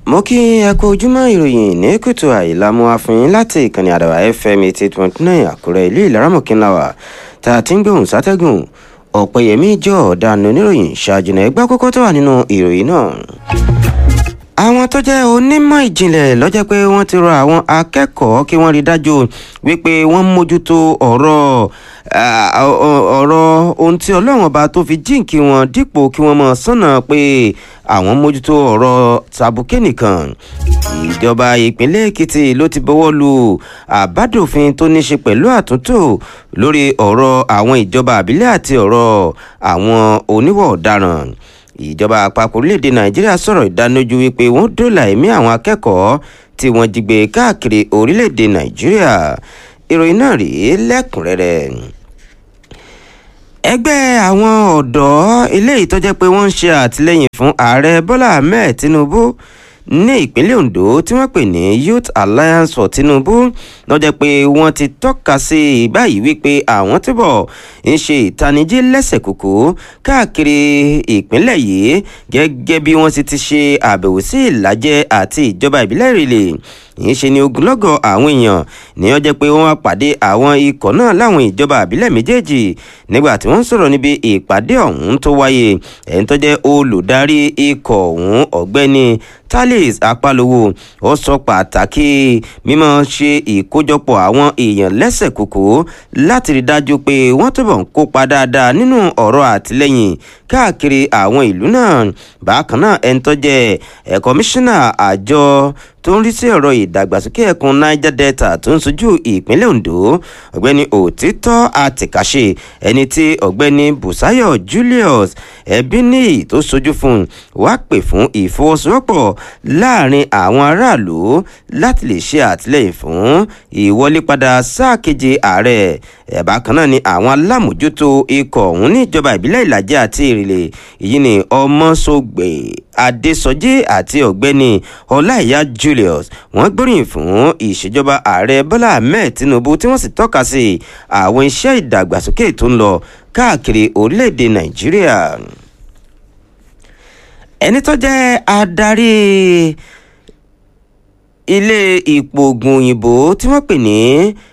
mo kí ẹ kú ojúmọ́ ìròyìn ní kùtù àìlámú àfihàn láti ìkànnì àdàbà fm eighty point nine àkúrẹ́ ìlú ìlaramọ̀kínláwà tá a ti ń gbóhùn sátẹ́gùn ọ̀pẹ̀yẹmí jọ ọ̀daràn oníròyìn ṣáájú náà ẹgbẹ́ kókó tó wà nínú ìròyìn náà. àwọn tó jẹ́ onímọ̀ ìjìnlẹ̀ lọ́jọ́ pé wọ́n ti rọ àwọn akẹ́kọ̀ọ́ kí wọ́n rí dájú wípé wọ́n mójútó ọ̀rọ̀ ọ̀rọ̀ ohun tí ọlọ́run ọba tó fi jíǹkí wọn dípò kí wọ́n mọ̀ sọ́nà pé àwọn mójútó ọ̀rọ̀ tàbùkẹ́ nìkan ìjọba ìpínlẹ̀ èkìtì ló ti bọ́wọ́ lu àbádòfin tó ní ṣe pẹ̀lú àtúntò lórí ọ̀rọ̀ àwọn ìjọba àbílẹ̀ àti ọ̀rọ̀ àwọn oníwọ̀ ọ̀daràn ìjọba àpapọ̀ orílẹ̀-èdè nàìjíríà sọ̀rọ̀ ìdánilójú wípé wọ́n dóòlà ẹ̀mí àwọn akẹ́kọ̀ọ́ tí wọ́n jí gbé káàkiri orílẹ̀-èdè nàìjíríà ìròyìn náà rèé lẹ́kùnrẹ́rẹ́ ẹgbẹ́ àwọn ọ̀dọ́ eléyìí tó jẹ́ pé wọ́n ń ṣe àtìlẹ́yìn fún ààrẹ bọ́lá ahmed tinubu ní ìpínlẹ̀ ondo tí wọ́n pè ní youth alliance for tinubu lọ́jọ́ pé wọ́n ti tọ́ka sí i báyìí wípé àwọn túbọ̀ ń ṣe ìtanijí lẹ́sẹ̀ kúkú káàkiri ìpínlẹ̀ yìí gẹ́gẹ́ bí wọ́n ti ti ṣe àbẹ̀wò sí ìlàjẹ àti ìjọba ìbílẹ̀ ìrìlẹ̀ yìí ṣe ni ogunlọ́gọ̀ àwọn èèyàn ní ọjọ́ pé wọ́n wá pàdé àwọn ikọ̀ náà láwọn ìjọba àbílẹ̀ méjèèjì nígbà tí wọ́n ń sọ̀rọ̀ níbi ìpàdé ọ̀hún tó wáyé ẹ̀ń tó jẹ́ olùdarí ikọ̀ ọ̀hún ọ̀gbẹ́ni talis apalowo ó sọ pàtàkì mímọ ṣe ìkójọpọ̀ àwọn èèyàn lẹ́sẹ̀ kúkú láti rí dájú pé wọ́n túbọ̀ ń kópa dáadáa nínú ọ̀rọ̀ àtìlẹ́yìn káàkiri àwọn ìlú náà bákan náà ẹni tó jẹ́ ẹ̀ kọmíṣánná àjọ tó ń rí sí ọ̀rọ̀ ìdàgbàsókè ẹkùn niger delta tó ń sojú ìpínlẹ̀ ondo ọ̀gbẹ́ni òtítọ́ àtìkáṣe ẹni tí ọ̀gbẹ́ni busayo julius ẹbíníyì tó sojú fún wá pè fún ìfọwọ́sowọ́pọ̀ láàrin àwọn aráàlú láti lè ṣe àtìlẹ́yìn fún ìwọlé padà sáà keje ààrẹ ẹ̀bá kan náà ni àwọn alámòjútó ikọ̀ ọ̀hún ní ìjọba ìbílẹ̀ ìlàjẹ àti ìrìlẹ̀ èyí ni ọmọsọgbè adésọjí àti ọ̀gbẹ́ni ọláìyá julius wọ́n gbóríyìn fún ìṣèjọba ààrẹ bọ́lá ahmed tinubu tí wọ́n sì tọ́ka sí àwọn iṣẹ́ ìdàgbàsókè tó ń lọ káàkiri orílẹ̀-èdè nàìjíríà ẹni tó jẹ́ adarí ilé ìpògùn òyìnbó tí wọ́n pè ní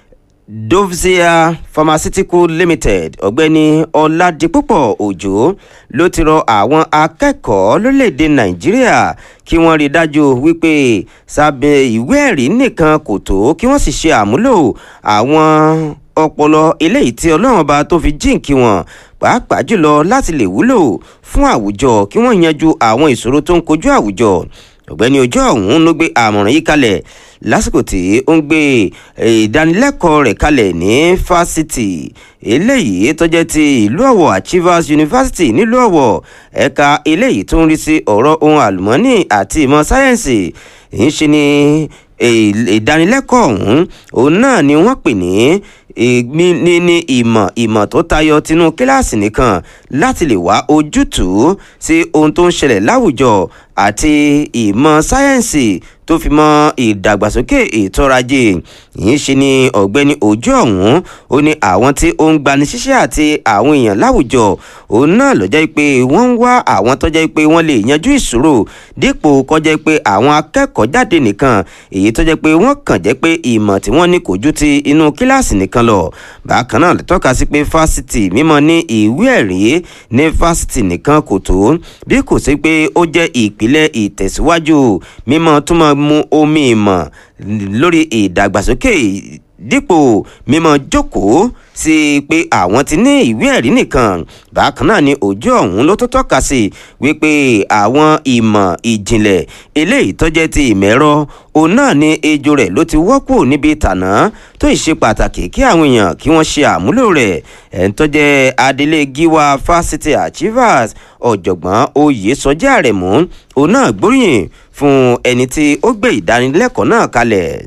dovzia pharmaceutical limited ọ̀gbẹ́ni ọ̀làdìpúpọ̀ òjò ló ti rọ àwọn akẹ́kọ̀ọ́ lórílẹ̀‐èdè nàìjíríà kí wọ́n rí dájú wípé sábẹ́ ìwé ẹ̀rí nìkan kò tó kí wọ́n sì ṣe àmúlò àwọn ọpọlọ eléyìí tí ọlọ́run bá tó fi jíǹkí wọn pàápàá jùlọ láti lè wúlò fún àwùjọ kí wọ́n yanjú àwọn ìṣòro tó ń kojú àwùjọ ọ̀gbẹ́ni ojú ọ̀hún ló gbé àmọ̀ràn yìí kalẹ̀ lásìkò tí ó ń gbé ìdánilẹ́kọ̀ọ́ rẹ̀ kalẹ̀ ní fásitì eléyìí tó jẹ́ ti ìlú ọ̀wọ̀ achievers university nílùú ọ̀wọ̀ ẹ̀ka eléyìí tó ń rí sí ọ̀rọ̀ ohun àlùmọ́ọ́nì àti ìmọ̀ sáyẹ́ǹsì ń ṣe ni ìdánilẹ́kọ̀ọ́ ọ̀hún òun náà ni wọ́n pè ní ní ní ìmọ̀ ìmọ̀ tó tayọ tinú kíláàsì nìkan láti lè wá ojútùú sí ohun tó ń ṣẹlẹ̀ láwùjọ àti ìmọ̀ sáyẹ́ǹsì tó fi mọ ìdàgbàsókè ètò ọrọ̀ ajé yìí ṣe ni ọ̀gbẹ́ni ojú ọ̀hún ó ní àwọn tí ó ń gbani ṣíṣẹ́ àti àwọn èèyàn láwùjọ òun náà ló jẹ́ pé wọ́n ń wá àwọn tó jẹ́ pé wọ́n lè yanjú ìṣòro dípò kọjá pé àwọn akẹ́kọ̀ọ́ jáde nìkan èyí tó jẹ́ pé wọ́n kàn jẹ́ pé ìmọ̀ tí wọ́n ní kò ju ti inú kíláàsì nìkan lọ bákan náà lè tọ́ka sí pé fásitì mímọ ní ìwé ẹ̀rí ní fásitì nìkan kò tó bí kò sí pé ó jẹ́ ìpìlẹ̀ ìtẹ̀síwájú mímọ túmọ̀ mu omi ìmọ̀ lórí ìdàgbàsókè dípò mímọ jókòó sí pé àwọn ti ní ìwé ẹ̀rí nìkan bákan náà ni ojú ọ̀hún ló tó tọ́ka sí wípé àwọn ìmọ̀ ìjìnlẹ̀ eléyìí tó jẹ́ ti ìmọ̀ ẹ̀rọ òun náà ni ejò rẹ̀ ló ti wọ́pọ̀ níbi tàná tó ì ṣe pàtàkì kí àwọn èèyàn kí wọ́n ṣe àmúlò rẹ̀ ẹ̀ ń tọ́jẹ́ adelé gíwá fásitì achievers ọ̀jọ̀gbọ́n oyèsọjí àrẹ̀mú òun náà gbóríyìn fún ẹni tí ó gbé ìdánilẹ́kọ̀ọ́ náà kalẹ̀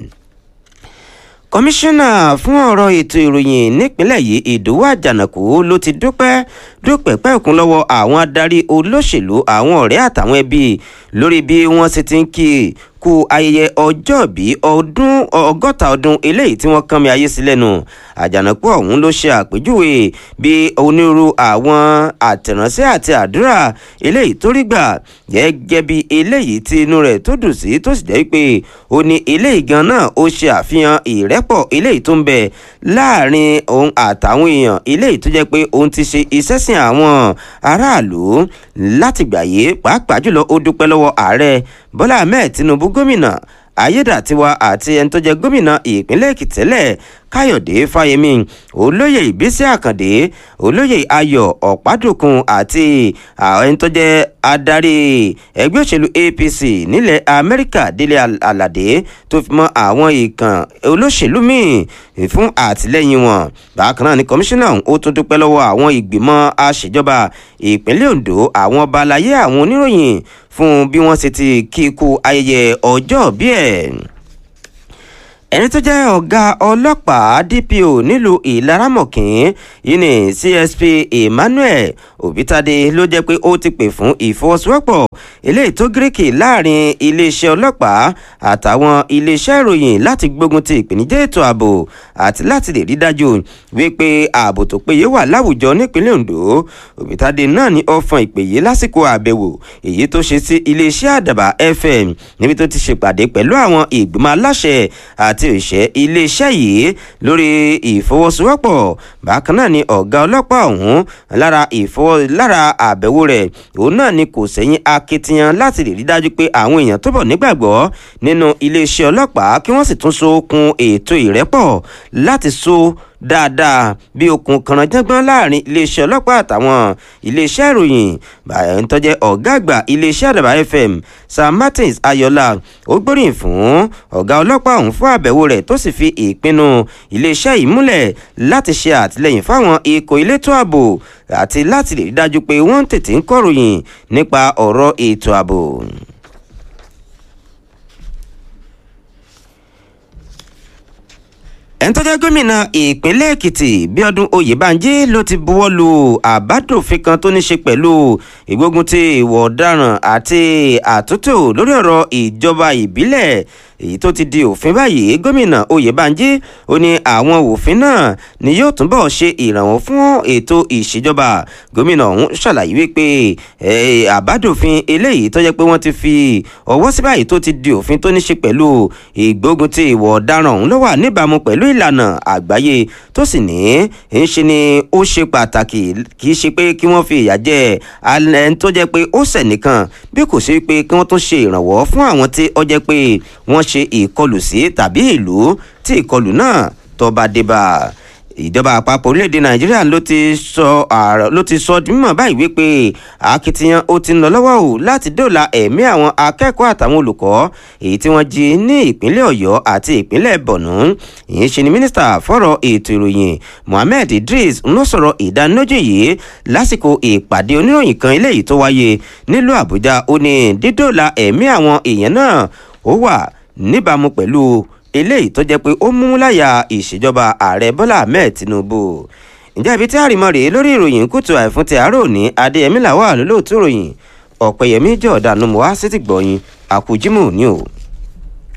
kọmíṣánná fún ọ̀rọ̀ ètò ìròyìn nípínlẹ̀ yìí ìdòwú àjànàkú ló ti dúpẹ́ dúpẹ́ pẹ́ẹ́kún lọ́wọ́ àwọn adarí olóṣèlú àwọn ọ̀rẹ́ àtàwọn ẹbí lórí bí wọ́n ṣe ti ń kí kú ayẹyẹ ọjọ́bí ọdún ọgọ́ta ọdún eléyìí tí wọ́n kán mi ayé sí lẹ́nu àjànàkú ọ̀hún ló ṣe àpèjúwe bí onírúurú àwọn àtẹ̀ránṣẹ́ àti àdúrà eléyìí tó rí gbà gẹ́gẹ́ bí eléyìí tí inú rẹ̀ tó dùn sí tó sì jẹ́ pé ó ní eléyìí gan náà ó ṣe àfihàn ìrẹ́pọ̀ eléyìí tó ń bẹ láàrin òun àtàwọn èèyàn eléyìí tó jẹ́ pé òun ti ṣe iṣẹ́ sìn àwọn aráàlú látìgbà yìí pàápàá jùlọ ó dúpẹ́ lọ́wọ́ ààrẹ bọ́lá ahmed tinubu gómìnà ayédàtiwa àti ẹni tó jẹ gómìnà ìpínlẹ̀ èkìtì tẹ́lẹ̀ káyọ̀dé fáyemí olóyè ìbísí àkàndé olóyè ayọ̀ ọ̀pádòkun àti ẹni tó jẹ adarí ẹgbẹ́ òṣèlú apc nílẹ̀ amẹ́ríkà délé aládé tó fi mọ́ àwọn ìkàn olóṣèlú míì fún àtìlẹ́yìn wọn bákan náà ni kọmíṣánná ó tún dúpẹ́ lọ́wọ́ àwọn ìgbìmọ̀ àṣejọba ìpínlẹ̀ ondo àwọn ọba aláyé àwọn oníròyìn fún bí wọ́n ṣe ti kíkú ayẹyẹ ọjọ́ bí ẹ̀ ẹni tó jẹ́ ọ̀gá ọlọ́pàá dpo nílùú ìlaramọ̀kín yìí ní csp emmanuel obitade ló jẹ́ pé ó ti pè fún ìfọwọ́sowọ́pọ̀ eléyìí tó gíríkì láàrin iléeṣẹ́ ọlọ́pàá àtàwọn iléeṣẹ́ ìròyìn láti gbógun ti ìpèníjà ètò ààbò àti láti lè rí dájú wípé ààbò tó péye wà láwùjọ nípínlẹ̀ ondo obitade náà ní ó fọn ìpè yìí lásìkò àbẹ̀wò èyí tó ṣe sí iléeṣẹ́ àdàbà fm níbi tó ti ṣèpàdé pẹ̀lú àwọn ìgbìmọ̀ aláṣẹ àti àti òṣìṣẹ́ iléeṣẹ́ yìí lórí ìfọwọ́sowọ́pọ̀ bákan náà ni ọ̀gá ọlọ́pàá ọ̀hún lára ìfọwọ́ lára àbẹ̀wò rẹ̀ òun náà ni kò sẹ́yìn akitiyan láti lè rí dájú pé àwọn èèyàn tó bọ̀ nígbàgbọ́ nínú iléeṣẹ́ ọlọ́pàá kí wọ́n sì tún so okun ètò ìrẹ́pọ̀ láti so dáadáa bí okùn kànáńjẹ́gbọ́n láàrin iléeṣẹ́ ọlọ́pàá àtàwọn iléeṣẹ́ ìròyìn báyọ̀ ń tọ́jẹ́ ọ̀gá àgbà iléeṣẹ́ àdàbà fm sam martins ayọ̀lá ó gbóríyìn fún ọ̀gá ọlọ́pàá ọ̀hún fún àbẹ̀wò rẹ̀ tó sì fi ìpinnu iléeṣẹ́ yìí múlẹ̀ láti ṣe àtìlẹyìn fáwọn ikọ̀ elétò ààbò àti láti lè rí dájú pé wọ́n ń tètè ń kọ̀ròyìn nípa ọ̀rọ̀ ètò ààbò. ẹni tó jẹ́ gómìnà ìpínlẹ̀ èkìtì bíọ́dún oyèbánjí ló ti buwọ́ lu àbádòfin kan tó ní ṣe pẹ̀lú ìgbógun ti ìwọ̀ ọ̀daràn àti àtúntò lórí ọ̀rọ̀ ìjọba ìbílẹ̀ èyí tó ti di òfin báyìí gómìnà oyèbánjí ó ní àwọn òfin náà ni yóò túnbọ̀ ṣe ìrànwọ́ fún ètò ìṣèjọba gómìnà ọ̀hún ṣàlàyé wípé àbádòfin eléyìí tó jẹ́ pé wọ́n ti fi ọwọ́ sí báyìí tó ti di òfin tó ní ṣe pẹ̀lú ìgbógun ti ìwọ̀ ọ̀daràn ọ̀hún ló wà níbàámu pẹ̀lú ìlànà àgbáyé tó sì ní ń ṣe ni ó ṣe pàtàkì kì í ṣe pé kí wọ́n fi ìyà jẹ alẹ́ tó jẹ́ pé ó ṣẹ̀ nìkan bí kò sí pé kí wọ́n tún ṣe ìrànwọ́ fún àwọn tí ó jẹ́ pé wọ́n ṣe ìkọlù sí tàbí ìlú tí ìkọlù náà tó bá dé bá ìjọba àpapọ̀ orílẹ̀-èdè nàìjíríà ló ti sọ ló ti sọ mímọ̀ báyìí wípé akitiyan ó ti ń lọ lọ́wọ́ o láti dóòlà ẹ̀mí àwọn akẹ́kọ̀ọ́ àtàwọn olùkọ́ èyí tí wọ́n jí ní ìpínlẹ̀ ọ̀yọ́ àti ìpínlẹ̀ borno ìyẹn ṣe ni mínísítà fọ́rọ̀ ètò ìròyìn mohammed idris ń lọ sọ̀rọ̀ ìdánilójú yìí lásìkò ìpàdé oníròyìn kan eléyìí tó wáyé nílùú àbújá ó ní dídóòlà ẹ̀mí àwọn èèyàn náà ó wà níbàámu pẹ̀lú eléyìí tó jẹ́ pé ó mú láyà ìṣèjọba ààrẹ bọ́lá ahmed tinubu ǹjẹ́ ibi tí àrìmọ́ rèé lórí ìròyìn kùtù àìfún ti àárò ní adéyẹmí làwà lólóòtú ìròyìn ọ̀pẹ̀yẹmí jọ̀ọ́dà numu wá sí ti gbọ̀yìn àkùjímù ní o.